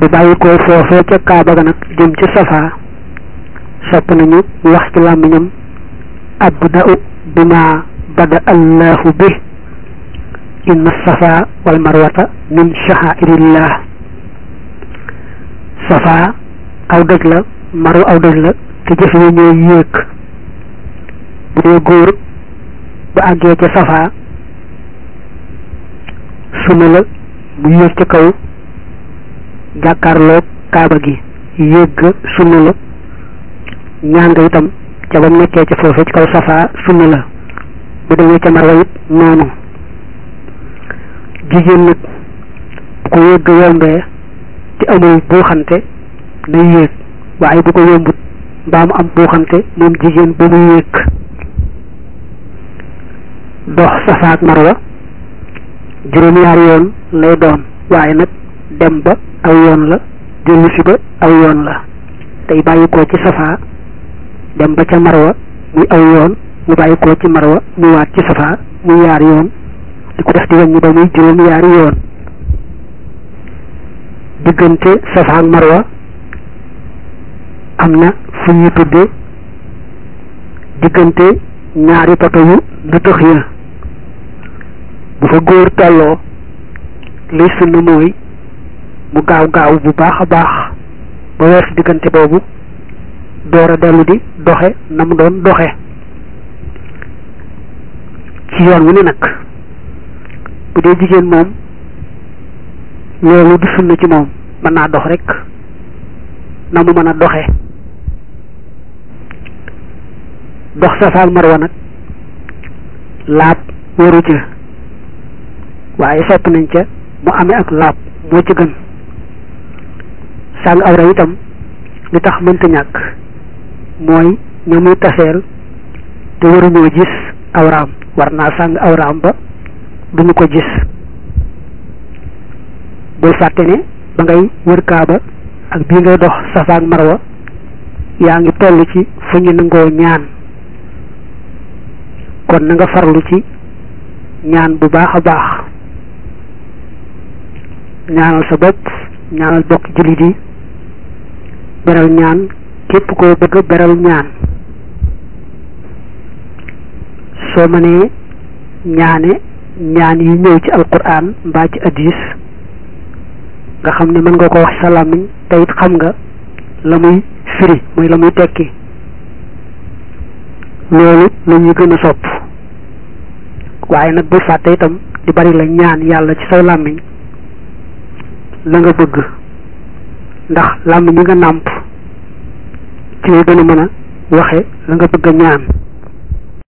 bu bàyyi ko foofee ca kaaba ga nag jëm ci safa sopp nañu mu wax ci làmmiñam abda'u bima bada allahu bi inna safa wal marwata min sha'airillah safa aw doj la marwa aw doj la te jëf yi ñooy yéeg bu dee góor bu àggee ca safa sunna la mu yéeg ca kaw jàkkaarloog kaaba gi yéeg ga sunna la ñaan nga itam ca ba nekkee ca foofu ci kaw safa sunna la bu demee ca marwa it noonu jigéen nag bu ko yéeg yombee te amul buuxante day yéeg waaye bu ko yombut mbaa mu am buuxante moom jigéen ba mu yéeg dox safa ak marwa juróom-ñaari yoon lay doon waaye nag dem ba aw yoon la dellu si ba aw yoon la tey bàyyi ko ci safa dem ba ca marwa muy aw yoon mu bàyyi ko ci marwa mu waat ci safa muy yaar yoon di ko def di wàññi ba muy juróom-ñaari yoon diggante safa ak marwa am na fu ñuy tudde diggante ñaari poto yu nëtëx ya bu fa góor tolloo liy sunna mooy mu gaaw gaaw bu baax a baax ba weesu diggante boobu door a dellu di doxe na mu doon doxe ci yoon wu ne nag bu dee jigéen moom loolu du sunna ci moom mën naa dox rek na mu mën a doxe dox safa ak marwa nag laab waru ca waaye sopp nañ ca mu amee ak laab moo ci gën sàng awra itam li tax mënta ñàkk mooy ña muy taseel te waruñoo gis awraam war naa sàng awraam ba duñu ko gis bul fàtte ne ba ngay wër kaaba ak bii ngay dox safa ak marwa yaa ngi toll ci fu ñu nangoo ñaan kon na nga farlu ci ñaan bu baax a baax ñaanal sa bopp ñaanal bokk jullit yi beral ñaan képp koo bëgg a beral ñaan soo mënee ñaane ñaan yi ñëw ci alquran mbaa ci hadis nga xam ne mën nga ko wax sa làmmiñ te it xam nga la muy firi muy la muy tekki loolu la ñuy gën a sopp waaye nag bul fàtte itam di bari la ñaan yàlla ci saw làmmiñ la nga bëgg ndax làmmiñ mi nga nàmp ci nga gën a mën a waxe la nga bëgg a ñaan